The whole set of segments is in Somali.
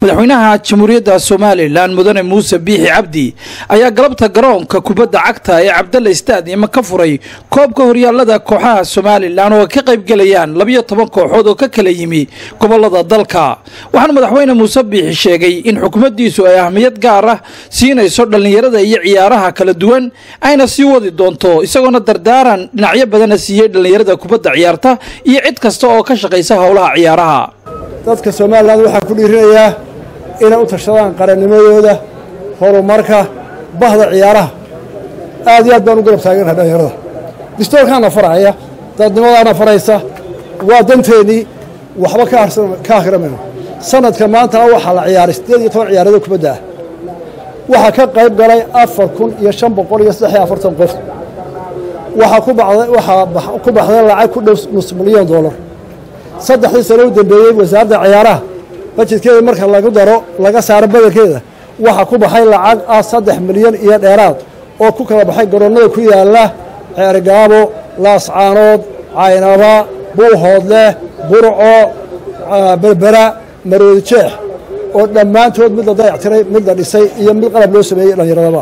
madaxweynaha jamhuuriyadda somalilan mudane muuse biixi cabdi ayaa galabta garoonka kubadda cagta ee cabdalla stadium ka furay koobka horyaallada kooxaha somalilan oo ka qaybgelayaan labiyo toban kooxood oo ka kala yimi gobolada dalka waxaana madaxweyne muuse biixi sheegay in xukuumaddiisu ay ahmiyad gaar ah siinayso dhallinyarada iyo ciyaaraha kala duwan ayna sii wadi doonto isagoona dardaaran dhinacyo badana siiyey dhallinyarada kubadda ciyaarta iyo cid kasta oo ka shaqaysa howlaha ciyaaraha dadka somalilan waxaa ku dhiirinayaa inay u tashadaan qarannimadooda horumarka bahda ciyaaraha aad iyo aad baan u garab taaganaha dhallinyarada distoorkaana faraya dadnimadaana faraysa waa danteennii waxba ka akhrimayno sanadka maantana waxaa la ciyaaray siddeed iyo toban ciyaarado kubadda ah waxaa ka qayb galay afar kun iyo shan boqol iyo saddex iyo afartan qof waxaa ku baxday waxaa ku baxday lacag ku dhow nus milyan dollar saddexdii sano u dambeeyey wasaaradda ciyaaraha bajedkeeda marka lagu daro laga saaro badelkeeda waxaa ku baxay lacag ah saddex milyan iyo dheeraad oo ku kala baxay garoonnada ku yaalla ceergaabo laascaanood caynaba buuhoodleh burco berbera maroodi jeex oo dhammaantood mid la dayactiray mid la dhisay iyo mid qalab loo sameeyey dhallinyaradaba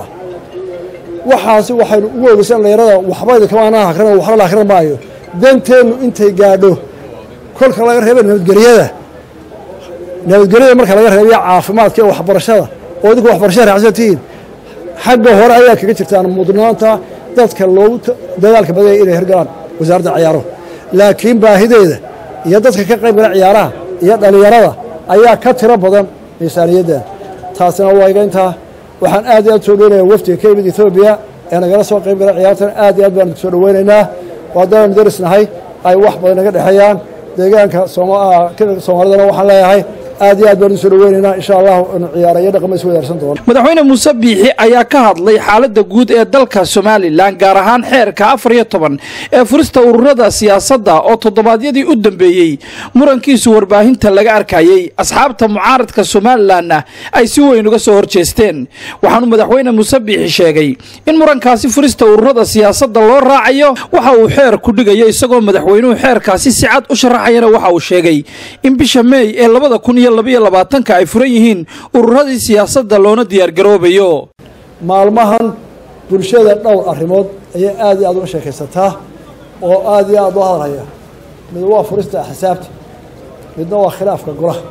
waxaasi waxaynu ugu ogeysan dhallinyarada waxbayda kamaanaa akrin waxba la akhrin maayo danteennu intay gaadho kolka laga reeba nabadgelyada nabadgelyada marka laga reebiyo caafimaadka iyo waxbarashada oo idinku waxbarashada raacsan tihiin xagga hore ayaa kaga jirtaan mudnaanta dadka loogu dadaalka badaya inay hirgalaan wasaaradda ciyaaruhu laakiin baahideeda iyo dadka ka qayb gala ciyaaraha iyo dhallinyarada ayaa ka tiro badan miisaaniyaddan taasina waa iga intaa waxaan aad iyo aad soo dhoweynayaa wafdiga ka yimid etoobiya ee nagala soo qayb gala ciyaartan aad iyo aad baan soo dhoweynaynaa waadaan darisnahay ay wax badan naga dhexeeyaan deegaanka soomaalidana waxaan leeyahay aad iyo aad baan u soo dhoweynaynaa insha allahu inu ciyaarayo dhaqama is wadaarsan doono madaxweyne muuse biixi ayaa ka hadlay xaaladda guud ee dalka somalilan gaar ahaan xeerka afar iyo toban ee furista ururada siyaasadda oo toddobaadyadii u dambeeyey murankiisu warbaahinta laga arkayey asxaabta mucaaradka somalilanna ay si weyn uga soo horjeesteen waxaanu madaxweyne muuse biixi sheegay in murankaasi furista ururada siyaasadda loo raacayo waxa uu xeer ku dhigayo isagoo madaxweynuhu xeerkaasi si cad u sharaxayana waxa uu sheegay in bisha meey ee labada kun iyo labaiyo labaatanka ay furan yihiin ururadii siyaasadda loona diyaargaroobayo maalmahan bulshada dhowr arrimood ayay aad iyo aad uga sheekaysataa oo aad iyo aad u hadalhaya mid waa furista axsaabta midna waa khilaafka golaha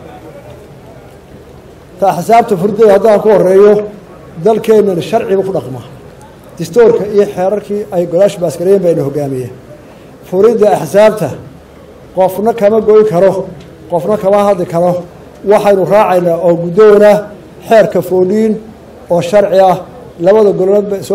ta axsaabta furideeda haddaan ku horeeyo dalkeennana sharciba ku dhaqmaa distoorka iyo xeerarkii ay golaashu baaskareeyeen bayna hogaamiyeen furidda axsaabta qofna kama goyn karo qofna kama hadli karo waxaynu raacaynaa oo guddoona xeerka fooliin oo sharci ah labada gololeed soo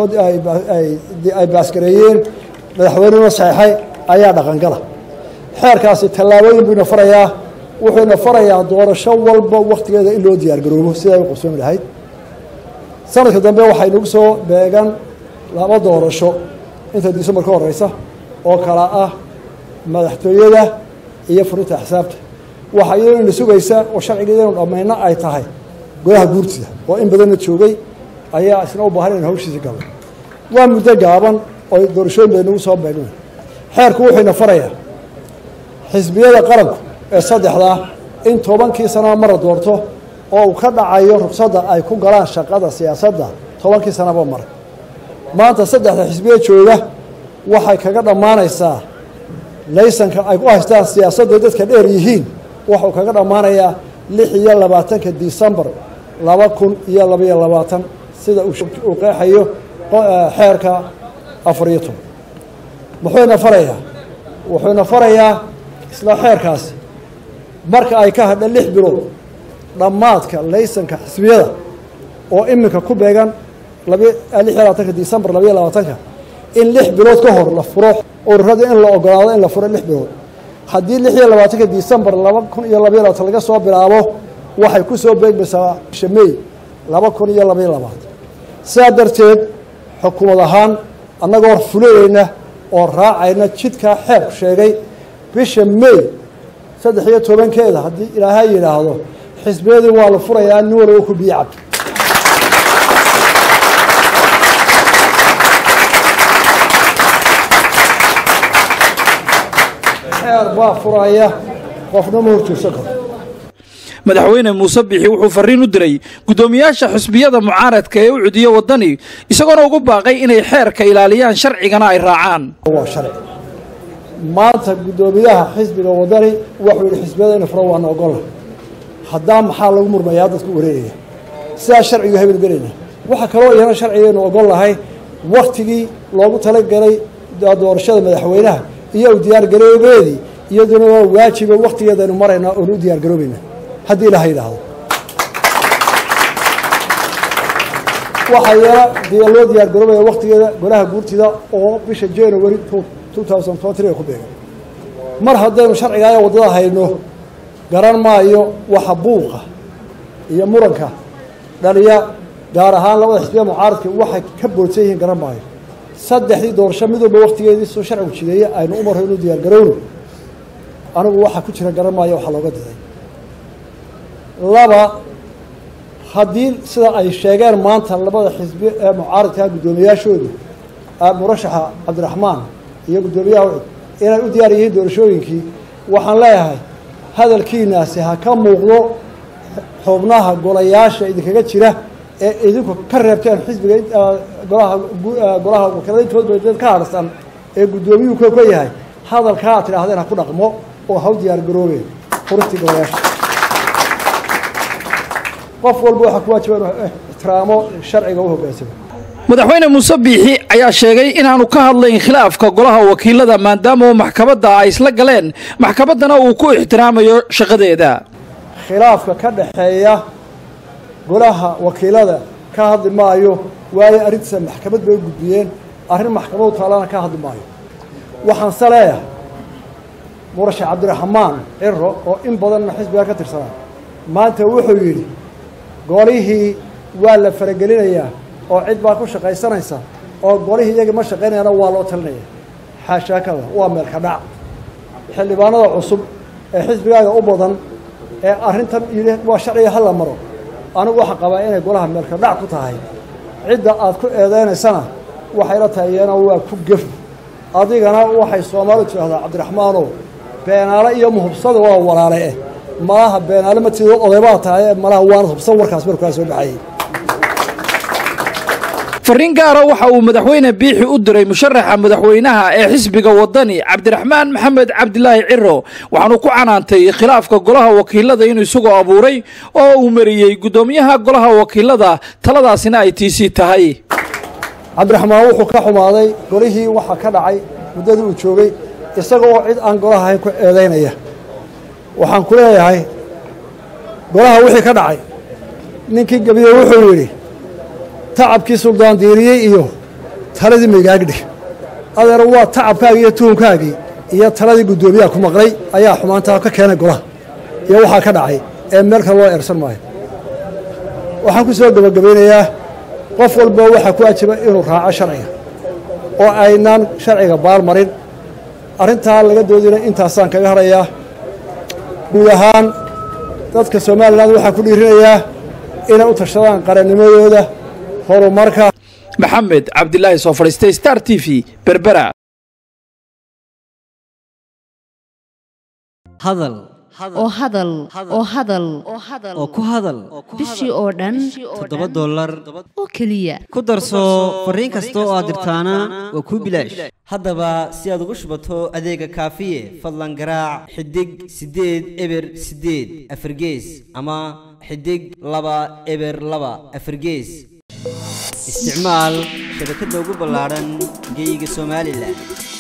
ay baaskareeyeen madaxweynuna saxeixay ayaa dhaqangala xeerkaasi tallaabooyin buu ina farayaa wuxuu ina farayaa doorasho walba wakhtigeeda in loo diyaargaroobo sidaa u qabsoomi lahayd sanadka dambe waxay nagu soo beegan laba doorasho inta disembar ka horeysa oo kala ah madaxtooyada iyo furinta axsaabta waxaa iyadoo ina sugaysa oo sharcigeeda inu dhammayno ay tahay golaha guurtida oo in badanna joogay ayaa isna u baahan inu hawshiisi galo waa muddo gaaban oo doorashooyin bay nagu soo beegna xeerku wuxuu ina farayaa xisbiyada qaranku ee saddexdaa in tobankii sanaba mara doorto oo uu ka dhacayo rugsadda ay ku galaan shaqada siyaasadda tobankii sanaba mar maanta saddexda xisbiya jooga waxay kaga dhammaanaysaa laysanka ay ku haystaan siyaasadda dadka dheer yihiin wuxuu kaga dhammaanayaa lix iyo labaatanka disembar laba kun iyo labaiyo labaatan sida uu qeexayo xeerka afar iyo toban muxuuna farayaa wuxuuna farayaa isla xeerkaasi marka ay ka hadha lix bilood dhammaadka laysanka xisbiyada oo iminka ku beegan lix iyo labaatanka disembar labaiyo labaatanka in lix bilood ka hor la furo ururada in la ogolaado in la furo lix bilood haddii lix iyo labaatanka disembar laba kun iyo labaiyo labaatan laga soo bilaabo waxay ku soo beegmaysaa bisha mey laba kun iyo labaiyo labaatan sidaa darteed xukuumad ahaan annagoo fulayeyna oo raacayna jidkaa xeerku sheegay bisha mey saddex iyo tobankeeda haddii ilaahay yidhaahdo xisbiyadii waa la furayaa nin walba ku biyo cabdi xeer baa furaya qofna ma horjoogsan karo madaxweyne muuse biixi wuxuu farriin u diray guddoomiyaasha xisbiyada mucaaradka ee u cudiyo waddani isagoona ugu baaqay inay xeerka ilaaliyaan sharcigana ay raacaan waa sharci maanta guddoomiyaha xisbiga waddani wuxuu yidhi xisbiyada ina furo waana ogolla haddaa maxaa lagu murmayaa dadku wareegaya sidaa sharcigu hebel gelayna waxaa kaloo iyana sharcigaynu ogol lahay wakhtigii loogu talagalay doorashada madaxweynaha iyo u diyaargaroobeedii iyaduna waa waajiba wakhtigeedaynu maraynaa oonu u diyaargaroobayna haddii ilaha yidhaahdo waxaa iyana loo diyaargaroobaya wakhtigeeda golaha guurtida oo bisha january ku beegan mar haddaynu sharcigaaya waddada hayno garan maayo waxa buuqa iyo muranka dhaliya gaar ahaan labada xisbiya mucaaradka waxay ka boodsan yihiin garan maayo saddexdii doorasho mid walba wakhtigeedii soo sharcigu jideeye aynu u marro inuu diyaargarowno anigu waxaa ku jira garan maayo waxaa looga diday laba haddii sida ay sheegeen maanta labada xisbi ee mucaaradka guddoomiyaashoodu murashaxa cabdiraxmaan iyo guddoomiyaha ucud inay u diyaar yihiin doorashooyinkii waxaan leeyahay hadalkiinaasi ha ka muuqdo xubnaha golayaasha idinkaga jira ee idinku ka reebteen xisbiga golaha golaha wakiilada intoodba ka harsan ee guddoomiyuhu ka yahay hadalkaa aad tidhaahdeen ha ku dhaqmo oo ha u diyaar garoobeen furistii golayaasha qof walba waxaa ku waajiba inuu ixtiraamo sharciga u hoggaansamo madaxweyne muuse biixi ayaa sheegay inaanu ka hadlayn khilaafka golaha wakiilada maadaama uu maxkamadda ay isla galeen maxkamaddana uu ku ixtiraamayo shaqadeeda khilaafka ka dhaxeeya golaha wakiilada ka hadli maayo waayo arrintiisa maxkamad bay u gudbiyeen arrin maxkamadu taalana ka hadli maayo waxaanse leeyahay murashax cabdiraxmaan ciro oo in badanna xisbiga ka tirsanaa maanta wuxuu yidhi golihii waa la faragelinayaa oo cid baa ku shaqaysanaysa oo golihii iyagii ma shaqaynayana waa loo talinaya xaashaakada waa meelka dhac xildhibaanada cusub ee xisbigaaga u badan ee arrintan yidhi waa sharciga hala maro anigu waxaan qabaa inay golaha meelka dhac ku tahay cidda aad ku eedeynaysana waxayla tahay iyana waa ku gef adigana waxay soomaalidu tidhahdaa cabdiraxmaanow beenaale iyo muhubsada waa walaale eh malaha beenaale ma tido odaybaa tahay ee malaha waana hubsan warkaas markaa soo baxayay farriin gaara waxa uu madaxweyne biixi u diray musharaxa madaxweynaha ee xisbiga waddani cabdiraxmaan maxamed cabdilaahi ciro waxaanu ku canaantay khilaafka golaha wakiilada inuu isagoo abuuray oo uu mariyey guddoomiyaha golaha wakiilada taladaasina ay tiisii tahay cabdiraxmaan wuxuu ka xumaaday golihii waxaa ka dhacay muddadii uu joogay isaga oo cid aan golaha ahayn ku eedaynaya waxaan ku leeyahay golaha wixii ka dhacay ninkii gebiye wuxuu yidhi tacabkii suldaan diiriyey iyo taladii maygaagdhig adeer waa tacabkaagii iyo tuhunkaagii iyo taladii guddoomiyaha ku maqlay ayaa xumaantaa ka keenay golaha iyo waxaa ka dhacay ee meel kale loo eersan maayo waxaan ku soo gebagabaynayaa qof walba waxaa ku waajiba inuu raaco sharciga oo aynaan sharciga baalmarin arrintaa laga doodina intaasaan kaga hadhayaa guud ahaan dadka somalilan waxaa ku dhiirinayaa inay u tashadaan qarannimadooda horumarka maxamed cabdilaahi soo fadhiistay star t v berbera hadal oo hadal oo hadal oo ku hadal bishii oo dhan toddoba dollar oo keliya ku darso fariin kasta oo aad dirtaana waa kuu bilaash haddaba si aad ugu shubato adeega kaafiye fadlan garaac xidig siddeed eber siddeed afargees ama xidig laba eber laba afargees isticmaal shabakadda ugu ballaadhan geyga somalilan